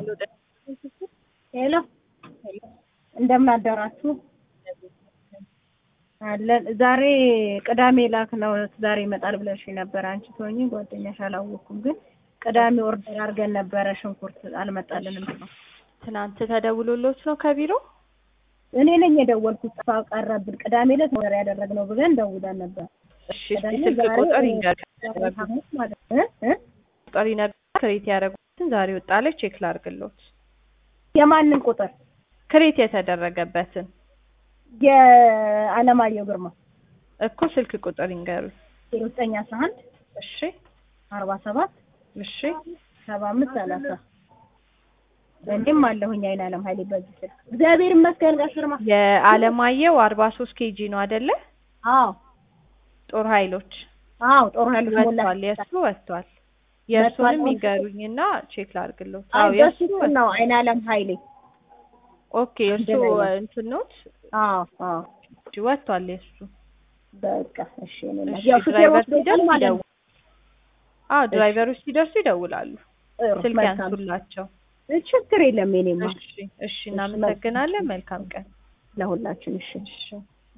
ሄሎ እንደምን አደራችሁ? አለን ዛሬ ቅዳሜ ላክ ነው ዛሬ ይመጣል ብለሽ ነበር። አንቺ ትሆኚ ጓደኛሽ አላወኩም፣ ግን ቅዳሜ ኦርደር አድርገን ነበረ። ሽንኩርት አልመጣልንም ነው። ትናንት ተደውሎሎት ነው ከቢሮ? እኔ ነኝ የደወልኩት። ጥፋ ቀረብን። ቅዳሜ ዕለት ኦርደር ያደረግነው ብለን ደውለን ነበር። እሺ እስኪ ስልክ ቁጥር ይንገር ሐሙስ ማለት ነው እ ቁጥር ይነግር ክሬት ያደረጉትን ዛሬ ወጣለች ቼክ ላድርግሎት። የማንን ቁጥር? ክሬት የተደረገበትን የአለማየሁ ግርማ እኮ ስልክ ቁጥር ይንገሩኝ። ዜሮ ዘጠኝ አስራ አንድ እሺ አርባ ሰባት እሺ ሰባ አምስት ሰላሳ እኔም አለሁኝ አይን አለም ሀይሌ በዚህ ስልክ እግዚአብሔር ይመስገን። ጋሽ ግርማ የአለማየሁ አርባ ሶስት ኬጂ ነው አይደለ? አዎ ጦር ኃይሎች አዎ ጦር ኃይሎች ሞላ ወጥቷል። የእሱ ወጥቷል። የእሱንም ይንገሩኝና ቼክ ላድርግሎት። አዎ አዎ የእሱ የእሱ ነው አይን አለም ሀይሌ ኦኬ የእሱ እንደላይ ነው። እንትን ኖት አዎ አዎ ወጥቷል የእሱ በቃ እሺ እኔ እና እሺ ያው ሹፌር ድራይቨር ወስዶታል ሲደርስ ማለት ነው። ይደውል። አዎ ድራይቨሮች ሲደርሱ ይደውላሉ። ጥሩ ስልክ መልካም ያንሱላቸው። ችግር የለም የኔማ እሺ እሺ እናመሰግናለን። መልካም ቀን። ለሁላችን እሺ እሺ